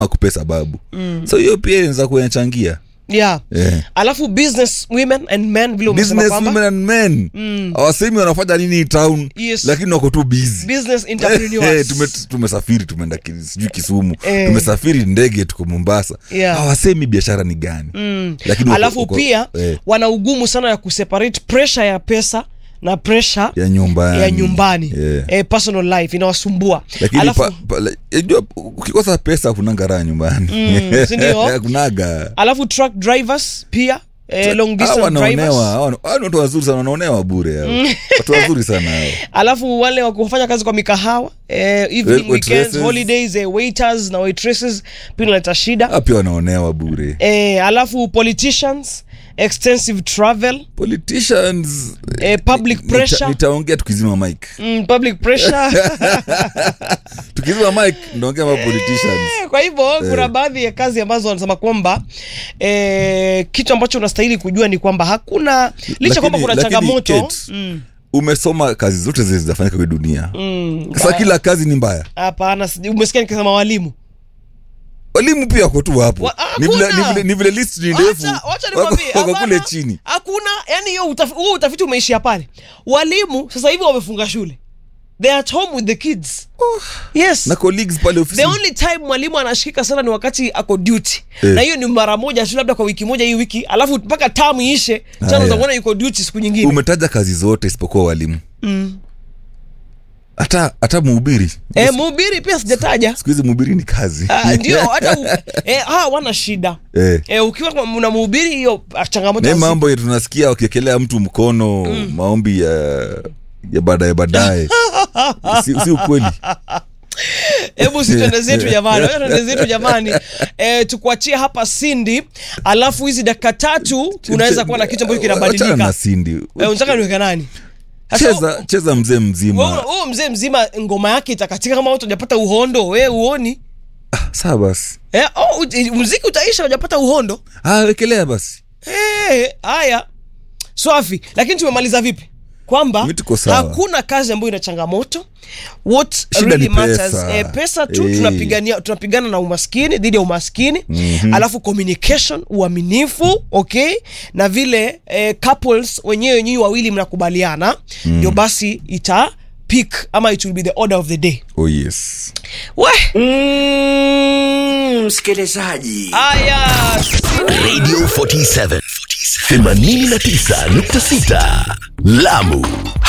akupe sababu mm. so hiyo pia inaweza kuyanachangia yeah yeah. alafu business women and men vile umesema business kwamba women and men awasemi wanafanya nini town Yes. lakini wako tu busy business Eh, entrepreneurs tume, tumesafiri tumeenda ki- sijui kisumu Eh. tumesafiri ndege tuko mombasa Yeah. hawasemi biashara ni gani lakini wako- alafu wako- pia eh, wana ugumu sana ya kuseparate pressure ya pesa na pressure ya nyumbani ya nyumbani yeah. eh, personal life inawasumbua lakini alafu, pa, pa, la- unajua, ukikosa pesa kunanga raha nyumbani Mm, si ndio? kunaga alafu truck drivers pia eh, long Hawa distance wanaonewa drivers hawa- hawa ni watu wazuri sana wanaonewa bure hao. watu wazuri sana hao alafu wale wa kufanya kazi kwa mikahawa eh, evening Wait- weekends waitresses. holidays eh, waiters na waitresses pia inaleta shida Hawa pia wanaonewa bure eh, alafu politicians extensive travel politicians eh, public nita- pressure nitaongea tukizima mike mm, public pressure tukizima mike ndaongea ma politicians kwa hivyo kuna baadhi ya kazi ambazo wanasema kwamba eh, kitu ambacho unastahili kujua ni kwamba hakuna licha kwamba kuna lakini, changamoto Kate, mm, umesoma kazi zote zile zinafanyika kwa dunia mm, sasa kila kazi ni mbaya hapana siji- umesikia nikisema walimu walimu pia wako tu hapo Wa- ni vile, hakuna. ni vile, ni vile list ni ndefu Wacha- wacha wako nikwambie, wako kule hapana. chini hakuna yani hiyo utafi- huo utafiti umeishia pale walimu sasa hivi wamefunga shule they are at home with the kids yes na colleagues pale ofisi the only time mwalimu anashikika sana ni wakati ako duty Eh. na hiyo ni mara moja tu labda kwa wiki moja hii wiki alafu mpaka tamu iishe Haya. chana utakuona yuko duty siku nyingine umetaja kazi zote isipokuwa walimu hata hata mhubiri eh, mhubiri pia sijataja siku hizi mhubiri ni kazi Ah, ndio hata u- eh, hawa wana shida eh. eh, ukiwa kwa- una mhubiri hiyo ah, changamoto na hii hazi- mambo ya tunasikia wakiekelea mtu mkono maombi ya ya baadaye baadaye si, si ukweli hebu si twende zetu jamani wacha twende zetu jamani eh, tukuachie hapa sindi alafu hizi dakika tatu unaweza kuwa na kitu ambacho Wachana kinabadilika na sindi eh, unataka niweke nani Sasa, cheza cheza mzee wewe- mzima wewe mzee mzima ngoma yake itakatika kama watu hajapata uhondo we uoni saa basi eh, oh, u- muziki utaisha hujapata uhondo ah, wekelea basi Eh, haya swafi lakini tumemaliza vipi kwamba Mi tuko sawa. hakuna kazi ambayo ina changamoto what Shida really ni matters pesa. eh, pesa tu Eh. tunapigania tunapigana na umaskini dhidi ya umaskini mm-hmm. alafu communication uaminifu okay na vile eh, couples wenyewe nyinyi wawili mnakubaliana ndio basi ita pick ama it will be the order of the day oh yes we Mm, msikilizaji aya radio 47 89.6 lamu